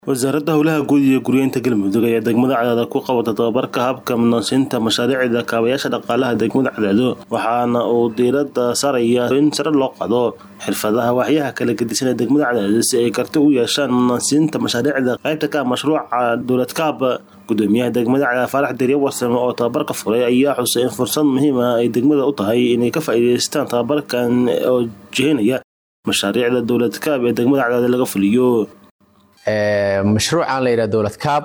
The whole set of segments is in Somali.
wasaaradda howlaha guud iyo guryeynta galmudug ayaa degmada cadaado ku qabata tababarka habka mudnaansiinta mashaariicda kaabayaasha dhaqaalaha degmada cadaado waxaana uu diiradda saaraya in sare loo qado xirfadaha waxyaha kala gedisan ee degmada cadaado si ay karti u yeeshaan mudnaansiinta mashaariicda qaybta ka mashruuca dowlad kaab gudoomiyaha degmada cadaado faarax derya warsame oo tababarka furay ayaa xusay in fursad muhiim ah ay degmada u tahay inay ka faa'iidaystaan tababarkan oo jihinaya mashaariicda dowlad kaab ee degmada cadaado laga fuliyo mashruucan la yidhahdo dowlad kaab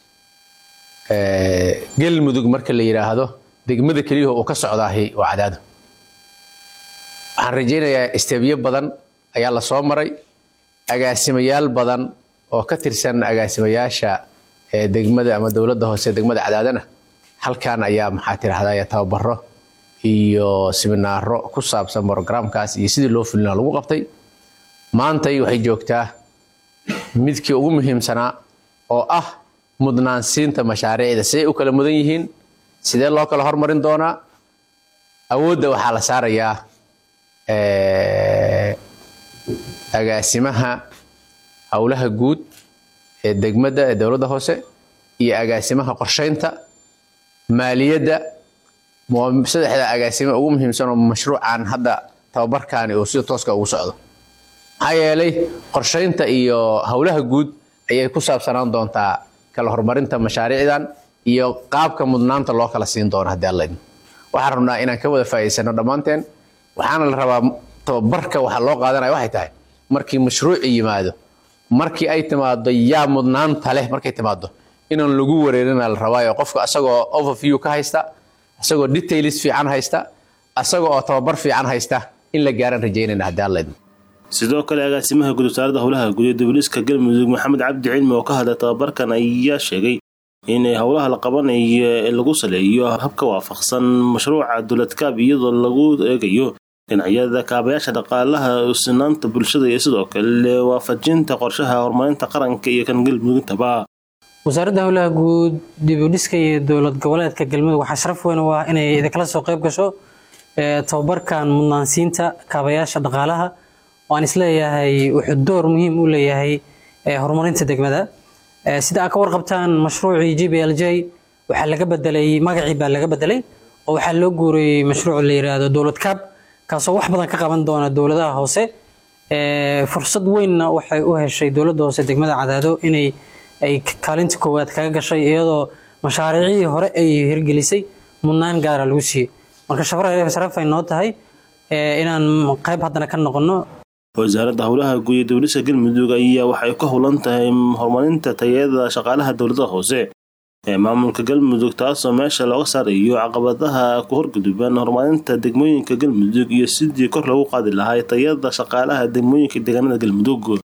galmudug marka la yidhaahdo degmada keliyaho uu ka socdaahi waa cadaado waxaan rajaynayaa isteebyo badan ayaa la soo maray agaasimayaal badan oo ka tirsan agaasimayaasha degmada ama dowladda hoose degmada cadaadana halkan ayaa maxaa tirahdaa tababaro iyo siminaaro ku saabsan brogramkaas iyo sidii loo fulina lagu qabtay maantay waxay joogtaa midkii ugu muhiimsanaa oo ah mudnaansiinta mashaariicda siday u kala mudan yihiin sidee loo kala hormarin doonaa awoodda waxaa la saarayaa agaasimaha howlaha guud ee degmadda ee dowladda hoose iyo agaasimaha qorsheynta maaliyadda saddexda agaasima ugu muhiimsan oo mashruucan hadda tababarkaani uu sida tooska ugu socdo maxaa yeelay qorsheynta iyo howlaha guud ayay ku saabsanaan doontaa kala horumarinta mashaariicdan iyo qaabka mudnaanta loo kala siin doono haddii alla idmo waxaan rabnaa inaan ka wada faa'iidaysano dhammaanteen waxaana la rabaa tababarka waxa loo qaadanaya waxay tahay markii mashruuci yimaado markii ay timaado yaa mudnaanta leh markay timaado inaan lagu wareerina la rabaayo qofka asagoo overview ka haysta asagoo details fiican haysta asaga oo tababar fiican haysta in la gaaran rajaynayna haddii alla idmo sidoo kale agaasimaha guud wasaaradda howlaha guud ee dowliska galmudug maxamed cabdi cilmi oo ka hadlay tababarkan ayaa sheegay inay howlaha la qabanayo ee lagu saleeyo habka waafaqsan mashruuca dowladkaab iyadoo lagu eegayo dhinacyada kaabayaasha dhaqaalaha sinaanta bulshada iyo sidoo kale waafajinta qorshaha horumarinta qaranka iyo kan galmudugintaba wasaaradda howlaha guud dibudhiska iyo dowlad goboleedka galmudug waxaa sharaf weyn u ah inay idinkala soo qayb gasho tababarkan mudnaansiinta kaabayaasha dhaqaalaha waan isleeyahay wuxuu door muhiim u leeyahay horumarinta degmada sida aad ka warqabtaan mashruucii g b l j waxaa laga bedelay magacii baa laga bedelay oo waxaa loo guuriyey mashruuc la yiraahdo dowlad kaab kaasoo wax badan ka qaban doona dowladaha hoose fursad weynna waxay u heshay dowladda hoose degmada cadaado inay ay kaalinta koowaad kaga gashay iyadoo mashaariicii hore ay hirgelisay mudnaan gaara lagu siiyey marka sharafay noo tahay inaan qayb haddana ka noqono wasaaradda howlaha guud iyo dowlisa galmudug ayaa waxay ka howlan tahay horumarinta tayada shaqaalaha dowladaha hoose ee maamulka galmudug taasoo meesha looga saarayo caqabadaha ku horguduban horumarinta degmooyinka galmudug iyo sidii kor loogu qaadi lahaa tayada shaqaalaha degmooyinka deegaanada galmudug